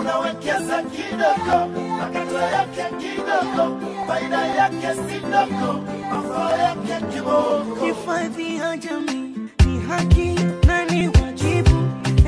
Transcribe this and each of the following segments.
unawekeza kidogo, makato yake kidogo, faida yake si ndogo, mafao yake kiboko. Hifadhi ya jamii ni haki na ni wajibu.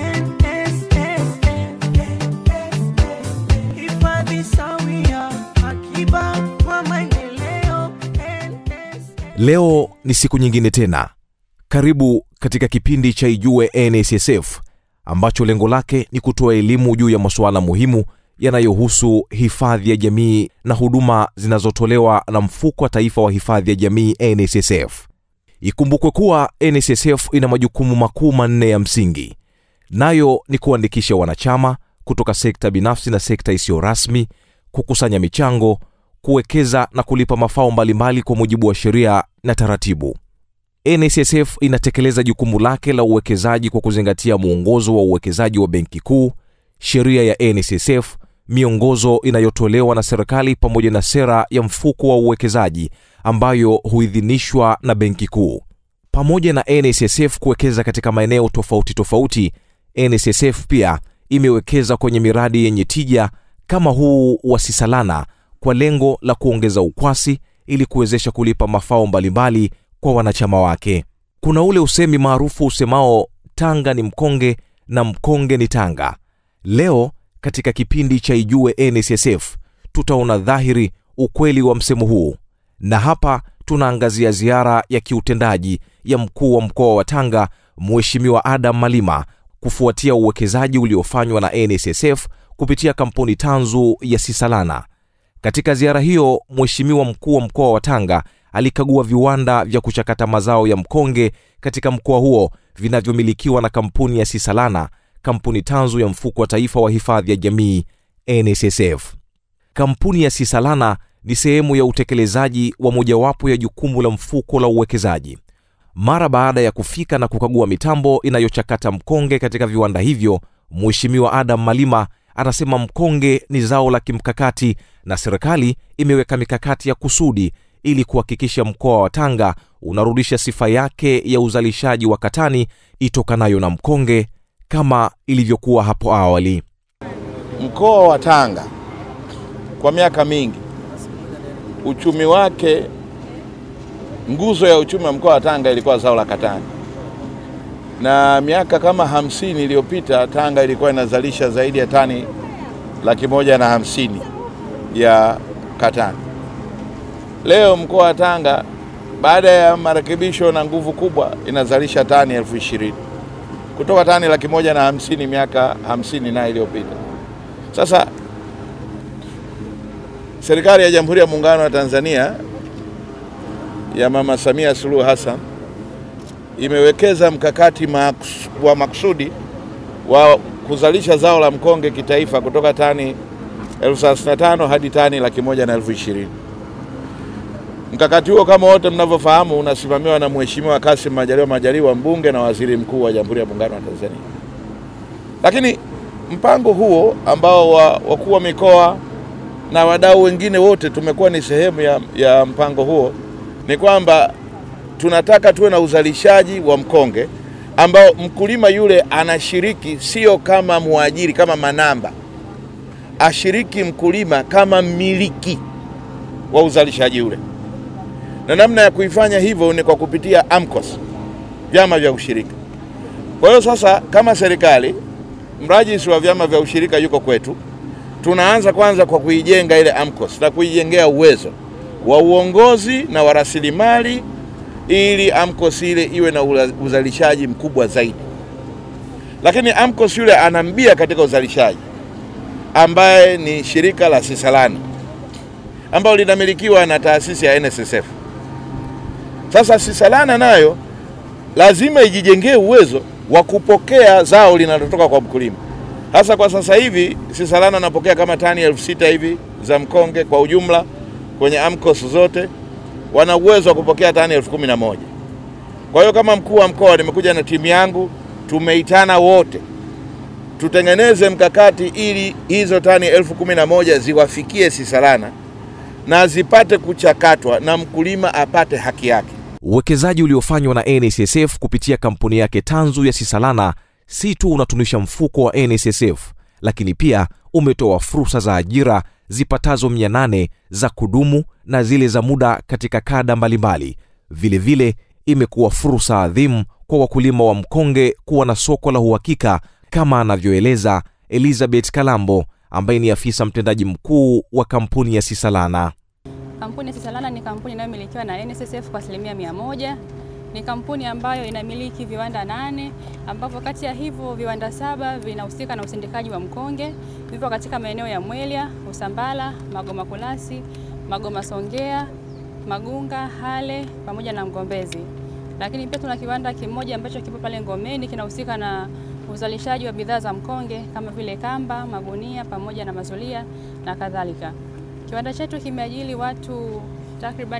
NSSF. Hifadhi sawia, akiba kwa maendeleo. NSSF. leo ni siku nyingine tena karibu katika kipindi cha ijue nssf ambacho lengo lake ni kutoa elimu juu ya masuala muhimu yanayohusu hifadhi ya jamii na huduma zinazotolewa na mfuko wa taifa wa hifadhi ya jamii nssf ikumbukwe kuwa nssf ina majukumu makuu manne ya msingi nayo ni kuandikisha wanachama kutoka sekta binafsi na sekta isiyo rasmi kukusanya michango kuwekeza na kulipa mafao mbalimbali kwa mujibu wa sheria na taratibu nssf inatekeleza jukumu lake la uwekezaji kwa kuzingatia mwongozo wa uwekezaji wa benki kuu sheria ya nssf miongozo inayotolewa na serikali pamoja na sera ya mfuko wa uwekezaji ambayo huidhinishwa na benki kuu pamoja na nssf kuwekeza katika maeneo tofauti tofauti nssf pia imewekeza kwenye miradi yenye tija kama huu wa sisalana kwa lengo la kuongeza ukwasi ili kuwezesha kulipa mafao mbalimbali kwa wanachama wake kuna ule usemi maarufu usemao tanga ni mkonge na mkonge ni tanga leo katika kipindi cha ijue nssf tutaona dhahiri ukweli wa msemo huu na hapa tunaangazia ziara ya kiutendaji ya mkuu wa mkoa wa tanga mheshimiwa adam malima kufuatia uwekezaji uliofanywa na nssf kupitia kampuni tanzu ya sisalana katika ziara hiyo mheshimiwa mkuu wa mkoa wa tanga alikagua viwanda vya kuchakata mazao ya mkonge katika mkoa huo vinavyomilikiwa na kampuni ya sisalana kampuni tanzu ya mfuko wa taifa wa hifadhi ya jamii nssf kampuni ya sisalana ni sehemu ya utekelezaji wa mojawapo ya jukumu la mfuko la uwekezaji mara baada ya kufika na kukagua mitambo inayochakata mkonge katika viwanda hivyo mheshimiwa adam malima anasema mkonge ni zao la kimkakati na serikali imeweka mikakati ya kusudi ili kuhakikisha mkoa wa tanga unarudisha sifa yake ya uzalishaji wa katani itokanayo na mkonge kama ilivyokuwa hapo awali Mkoa wa Tanga kwa miaka mingi uchumi wake, nguzo ya uchumi wa mkoa wa Tanga ilikuwa zao la katani, na miaka kama hamsini iliyopita Tanga ilikuwa inazalisha zaidi ya tani laki moja na hamsini ya katani. Leo mkoa wa Tanga baada ya marekebisho na nguvu kubwa inazalisha tani elfu ishirini kutoka tani laki moja na hamsini miaka hamsini na iliyopita. Sasa serikali ya Jamhuri ya Muungano wa Tanzania ya Mama Samia Suluhu Hassan imewekeza mkakati maks- wa makusudi wa kuzalisha zao la mkonge kitaifa kutoka tani elfu thelathini na tano hadi tani laki moja na elfu ishirini. Mkakati huo kama wote mnavyofahamu unasimamiwa na Mheshimiwa Kassim Majaliwa Majaliwa, mbunge na waziri mkuu wa Jamhuri ya Muungano wa Tanzania. Lakini mpango huo ambao wa wakuu wa mikoa na wadau wengine wote tumekuwa ni sehemu ya, ya mpango huo, ni kwamba tunataka tuwe na uzalishaji wa mkonge ambao mkulima yule anashiriki sio kama mwajiri, kama manamba, ashiriki mkulima kama mmiliki wa uzalishaji ule, na namna ya kuifanya hivyo ni kwa kupitia AMCOS, vyama vya ushirika. Kwa hiyo sasa, kama serikali, mrajisi wa vyama vya ushirika yuko kwetu, tunaanza kwanza kwa kuijenga ile AMCOS na kuijengea uwezo wa uongozi na wa rasilimali ili AMCOS ile iwe na ula- uzalishaji mkubwa zaidi. Lakini AMCOS yule anambia katika uzalishaji ambaye ni shirika la Sisalana ambalo linamilikiwa na taasisi ya NSSF. Sasa Sisalana nayo lazima ijijengee uwezo wa kupokea zao linalotoka kwa mkulima. Hasa kwa sasa hivi Sisalana anapokea kama tani elfu sita hivi za mkonge kwa ujumla kwenye AMCOS zote wana uwezo wa kupokea tani elfu kumi na moja. Kwa hiyo kama mkuu wa mkoa nimekuja na timu yangu, tumeitana wote tutengeneze mkakati ili hizo tani elfu kumi na moja ziwafikie Sisalana na zipate kuchakatwa na mkulima apate haki yake. uwekezaji uliofanywa na nssf kupitia kampuni yake tanzu ya sisalana si tu unatunisha mfuko wa nssf lakini pia umetoa fursa za ajira zipatazo 800 za kudumu na zile za muda katika kada mbalimbali vilevile imekuwa fursa adhimu kwa wakulima wa mkonge kuwa na soko la uhakika kama anavyoeleza elizabeth kalambo ambaye ni afisa mtendaji mkuu wa kampuni ya sisalana Kampuni ya Sisalana ni kampuni inayomilikiwa na NSSF kwa asilimia mia moja. Ni kampuni ambayo inamiliki viwanda nane ambavyo kati ya hivyo viwanda saba vinahusika na usindikaji wa mkonge, vipo katika maeneo ya Mwelya, Usambala, Magoma Kulasi, Magoma Songea, Magunga, Hale pamoja na Mgombezi. Lakini pia tuna kiwanda kimoja ambacho kipo pale Ngomeni kinahusika na uzalishaji wa bidhaa za mkonge kama vile kamba, magunia pamoja na mazulia na kadhalika. Kiwanda chetu kimeajili watu takribani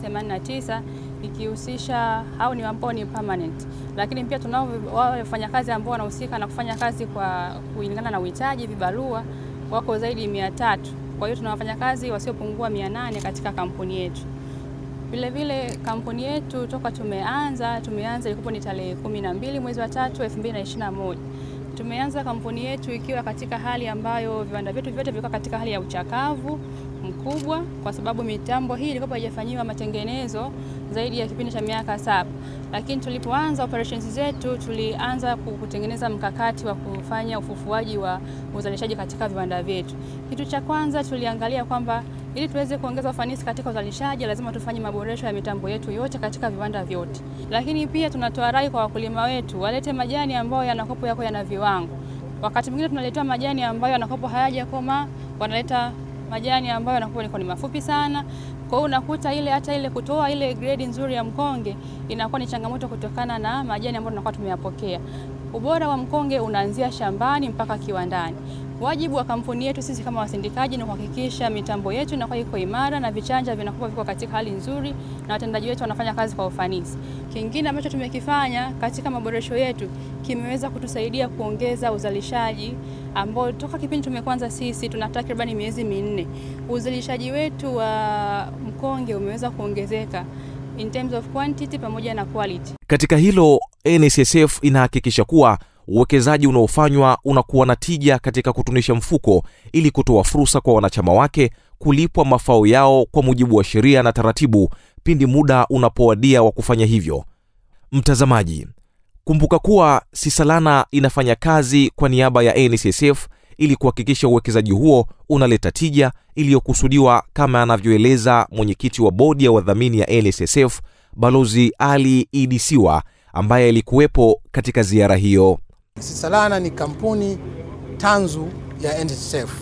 589 ikihusisha au ni ambao ni permanent, lakini pia tunao wale wafanyakazi ambao wanahusika na kufanya kazi kwa kulingana na uhitaji, vibarua wako zaidi ya 300. Kwa hiyo tuna wafanyakazi wasiopungua 800 katika kampuni yetu. Vile vile kampuni yetu toka tumeanza tumeanza ilikuwa ni tarehe 12 mwezi wa 3 2021. Tumeanza kampuni yetu ikiwa katika hali ambayo viwanda vyetu vyote vilikuwa katika hali ya uchakavu mkubwa, kwa sababu mitambo hii ilikuwa haijafanyiwa matengenezo zaidi ya kipindi cha miaka saba. Lakini tulipoanza operations zetu, tulianza kutengeneza mkakati wa kufanya ufufuaji wa uzalishaji katika viwanda vyetu. Kitu cha kwanza tuliangalia kwamba ili tuweze kuongeza ufanisi katika uzalishaji, lazima tufanye maboresho ya mitambo yetu yote katika viwanda vyote. Lakini pia tunatoa rai kwa wakulima wetu walete majani ambayo yanakopo yako yana viwango. Wakati mwingine tunaletewa majani ambayo yanakopo hayajakoma, wanaleta majani ambayo yanakuwa ni mafupi sana. Kwa hiyo unakuta ile hata ile kutoa ile grade nzuri ya mkonge inakuwa ni changamoto kutokana na majani ambayo tunakuwa tumeyapokea. Ubora wa mkonge unaanzia shambani mpaka kiwandani. Wajibu wa kampuni yetu sisi kama wasindikaji ni kuhakikisha mitambo yetu inakuwa iko imara na vichanja vinakuwa viko katika hali nzuri na watendaji wetu wanafanya kazi kwa ufanisi. Kingine ambacho tumekifanya katika maboresho yetu kimeweza kutusaidia kuongeza uzalishaji ambao toka kipindi tumekuanza sisi tuna takribani miezi minne, uzalishaji wetu wa mkonge umeweza kuongezeka in terms of quantity pamoja na quality. katika hilo nssf inahakikisha kuwa uwekezaji unaofanywa unakuwa na tija katika kutunisha mfuko ili kutoa fursa kwa wanachama wake kulipwa mafao yao kwa mujibu wa sheria na taratibu pindi muda unapowadia wa kufanya hivyo mtazamaji kumbuka kuwa sisalana inafanya kazi kwa niaba ya nssf ili kuhakikisha uwekezaji huo unaleta tija iliyokusudiwa kama anavyoeleza mwenyekiti wa bodi ya wadhamini ya nssf balozi ali idisiwa ambaye alikuwepo katika ziara hiyo Sisalana ni kampuni tanzu ya NSSF.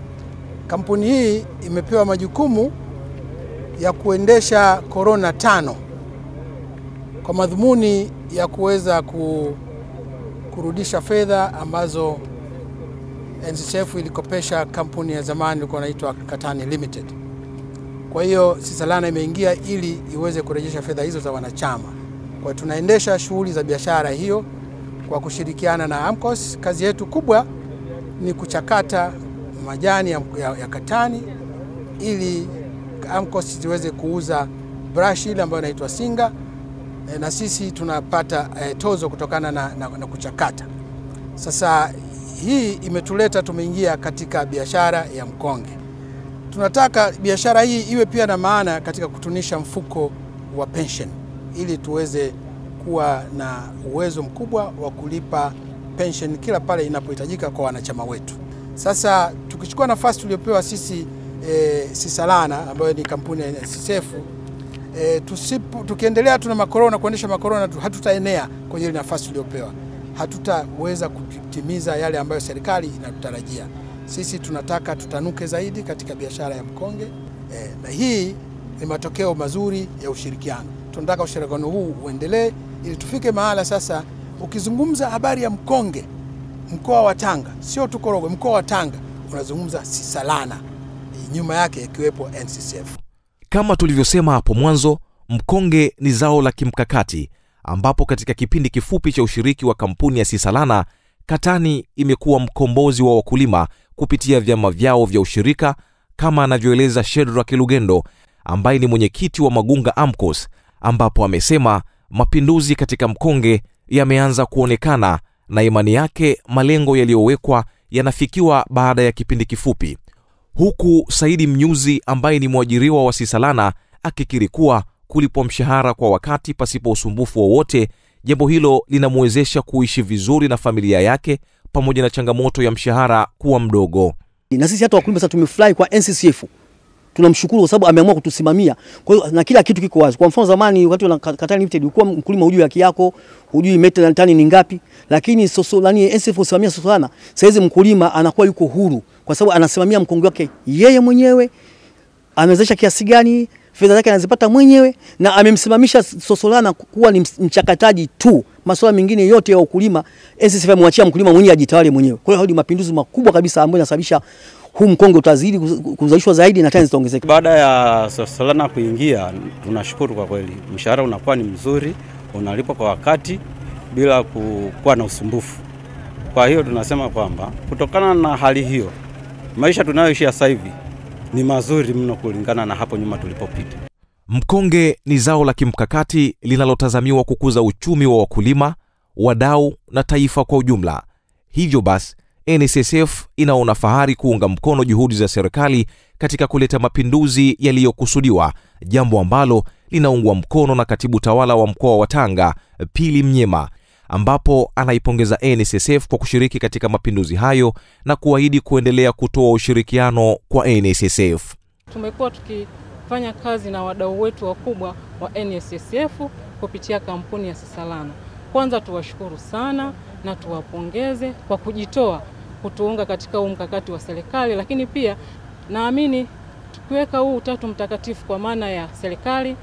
Kampuni hii imepewa majukumu ya kuendesha korona tano kwa madhumuni ya kuweza ku, kurudisha fedha ambazo NSSF ilikopesha kampuni ya zamani ilikuwa inaitwa Katani Limited. Kwa hiyo Sisalana imeingia ili iweze kurejesha fedha hizo za wanachama. Kwa hiyo tunaendesha shughuli za biashara hiyo kwa kushirikiana na AMCOS. Kazi yetu kubwa ni kuchakata majani ya, ya, ya katani ili AMCOS ziweze kuuza brush ile ambayo inaitwa singa e, na sisi tunapata e, tozo kutokana na, na, na kuchakata. Sasa hii imetuleta tumeingia katika biashara ya mkonge. Tunataka biashara hii iwe pia na maana katika kutunisha mfuko wa pension ili tuweze kuwa na uwezo mkubwa wa kulipa pension kila pale inapohitajika kwa wanachama wetu. Sasa tukichukua nafasi tuliopewa sisi e, Sisalana ambayo ni kampuni ya NSSF e, tusipo, tukiendelea tuna makorona kuendesha makorona tu, hatutaenea kwenye ile nafasi tuliopewa, hatutaweza kutimiza yale ambayo serikali inatutarajia. Sisi tunataka tutanuke zaidi katika biashara ya mkonge e, na hii ni matokeo mazuri ya ushirikiano. Tunataka ushirikiano huu uendelee ili tufike mahala sasa, ukizungumza habari ya mkonge mkoa wa Tanga, sio tu Korogwe, mkoa wa Tanga unazungumza Sisalana, nyuma yake ikiwepo NCCF. kama tulivyosema hapo mwanzo mkonge ni zao la kimkakati ambapo katika kipindi kifupi cha ushiriki wa kampuni ya sisalana katani imekuwa mkombozi wa wakulima kupitia vyama vyao vya ushirika kama anavyoeleza shedrak lugendo ambaye ni mwenyekiti wa magunga amcos ambapo amesema mapinduzi katika mkonge yameanza kuonekana na imani yake malengo yaliyowekwa yanafikiwa baada ya kipindi kifupi huku saidi mnyuzi ambaye ni mwajiriwa wa sisalana akikiri kuwa kulipwa mshahara kwa wakati pasipo usumbufu wowote jambo hilo linamwezesha kuishi vizuri na familia yake pamoja na changamoto ya mshahara kuwa mdogo na sisi hata wakulima sasa tumefurahi kwa NCCF tunamshukuru kwa sababu ameamua kutusimamia. Kwa hiyo na kila kitu kiko wazi. Kwa mfano zamani wakati wa Katani Limited ulikuwa mkulima hujui haki yako, hujui meta na tani ni ngapi, lakini soso nani NCF usimamia soso sana. Sasa hizi mkulima anakuwa yuko huru kwa sababu anasimamia mkongo wake yeye mwenyewe, amewezesha kiasi gani, fedha zake anazipata mwenyewe na amemsimamisha Sosolana kuwa ni mchakataji tu. Masuala mengine yote ya ukulima NCCF amemwachia mkulima mwenyewe ajitawale mwenyewe. Kwa hiyo hayo ni mapinduzi makubwa kabisa ambayo yanasababisha huu mkonge utazidi kuzalishwa zaidi na tani zitaongezeka. Baada ya Sosolana kuingia, tunashukuru kwa kweli, mshahara unakuwa ni mzuri, unalipwa kwa wakati bila kuwa na usumbufu. Kwa hiyo tunasema kwamba kutokana na hali hiyo, maisha tunayoishi sasa hivi ni mazuri mno kulingana na hapo nyuma tulipopita. mkonge ni zao la kimkakati linalotazamiwa kukuza uchumi wa wakulima wadau na taifa kwa ujumla hivyo basi nssf inaona fahari kuunga mkono juhudi za serikali katika kuleta mapinduzi yaliyokusudiwa jambo ambalo linaungwa mkono na katibu tawala wa mkoa wa tanga pili mnyema ambapo anaipongeza nssf kwa kushiriki katika mapinduzi hayo na kuahidi kuendelea kutoa ushirikiano kwa nssf Tumekuwa tukifanya kazi na wadau wetu wakubwa wa NSSF kupitia kampuni ya Sisalana. Kwanza tuwashukuru sana na tuwapongeze kwa kujitoa kutuunga katika huu mkakati wa serikali, lakini pia naamini tukiweka huu utatu mtakatifu kwa maana ya serikali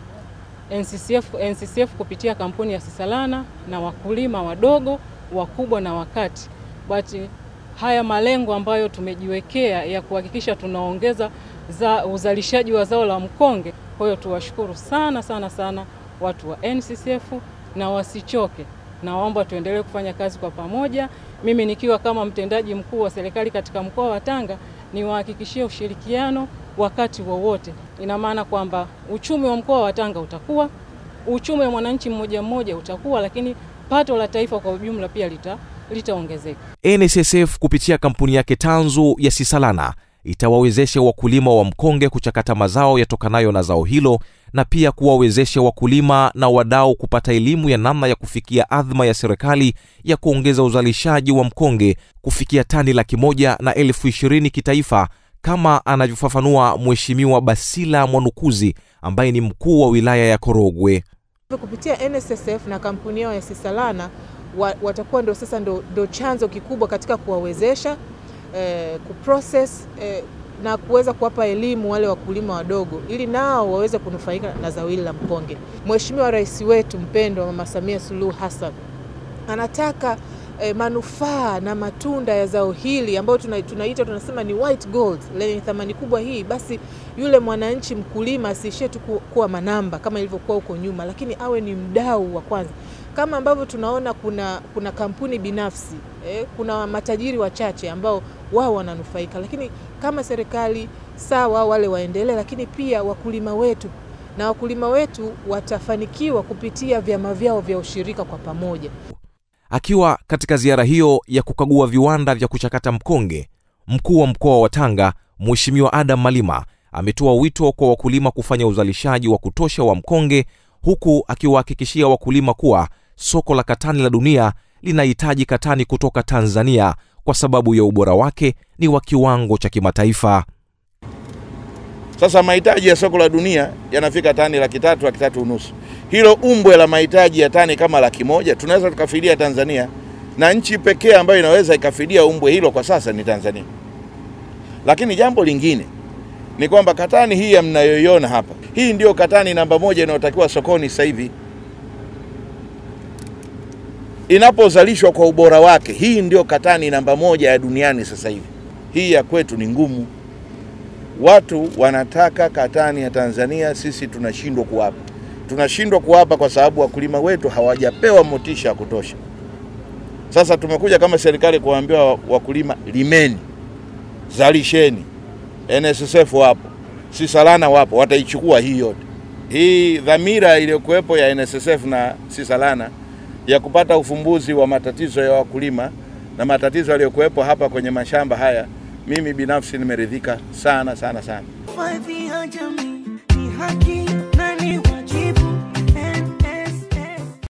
NCCF, NCCF kupitia kampuni ya Sisalana na wakulima wadogo, wakubwa na wakati, but haya malengo ambayo tumejiwekea ya kuhakikisha tunaongeza za uzalishaji wa zao la mkonge. Kwa hiyo tuwashukuru sana sana sana watu wa NCCF na wasichoke, naomba tuendelee kufanya kazi kwa pamoja. Mimi nikiwa kama mtendaji mkuu wa serikali katika mkoa wa Tanga niwahakikishie ushirikiano wakati wowote. Ina maana kwamba uchumi wa mkoa wa Tanga utakuwa, uchumi wa mwananchi mmoja mmoja utakuwa, lakini pato la taifa kwa ujumla pia lita litaongezeka. nssf kupitia kampuni yake tanzu ya sisalana itawawezesha wakulima wa mkonge kuchakata mazao yatokanayo na zao hilo na pia kuwawezesha wakulima na wadau kupata elimu ya namna ya kufikia adhma ya serikali ya kuongeza uzalishaji wa mkonge kufikia tani laki moja na elfu ishirini kitaifa kama anavyofafanua mheshimiwa basila mwanukuzi ambaye ni mkuu wa wilaya ya korogwe kupitia NSSF na kampuni yao ya Sisalana wa, watakuwa ndo sasa ndo, ndo chanzo kikubwa katika kuwawezesha eh, kuprocess eh, na kuweza kuwapa elimu wale wakulima wadogo ili nao waweze kunufaika na zao hili la mkonge. Mheshimiwa Rais wetu mpendwa Mama Samia Suluhu Hassan anataka eh, manufaa na matunda ya zao hili ambayo tuna, tunaita tunasema ni white gold lenye thamani kubwa hii, basi yule mwananchi mkulima asiishie tu ku- kuwa manamba kama ilivyokuwa huko nyuma, lakini awe ni mdau wa kwanza kama ambavyo tunaona kuna, kuna kampuni binafsi eh, kuna matajiri wachache ambao wao wananufaika, lakini kama serikali sawa, wale waendelee, lakini pia wakulima wetu na wakulima wetu watafanikiwa kupitia vyama vyao vya ushirika kwa pamoja. akiwa katika ziara hiyo ya kukagua viwanda vya kuchakata mkonge mkuu wa mkoa wa tanga mheshimiwa adam malima ametoa wito kwa wakulima kufanya uzalishaji wa kutosha wa mkonge huku akiwahakikishia wakulima kuwa soko la katani la dunia linahitaji katani kutoka tanzania kwa sababu ya ubora wake ni wa kiwango cha kimataifa Sasa mahitaji ya soko la dunia yanafika tani laki tatu, laki tatu unusu. Hilo umbwe la mahitaji ya tani kama laki moja tunaweza tukafidia Tanzania, na nchi pekee ambayo inaweza ikafidia umbwe hilo kwa sasa ni Tanzania. Lakini jambo lingine ni kwamba katani hii ya mnayoiona hapa, hii ndio katani namba moja inayotakiwa sokoni sasa hivi inapozalishwa kwa ubora wake. Hii ndio katani namba moja ya duniani sasa hivi. Hii ya kwetu ni ngumu. Watu wanataka katani ya Tanzania, sisi tunashindwa kuwapa. Tunashindwa kuwapa kwa sababu wakulima wetu hawajapewa motisha ya kutosha. Sasa tumekuja kama serikali kuwaambia wa- wakulima, limeni, zalisheni. NSSF wapo, Sisalana wapo, wataichukua hii yote. Hii dhamira iliyokuwepo ya NSSF na Sisalana ya kupata ufumbuzi wa matatizo ya wakulima na matatizo yaliyokuwepo hapa kwenye mashamba haya, mimi binafsi nimeridhika sana sana sana. Hifadhi ya jamii ni haki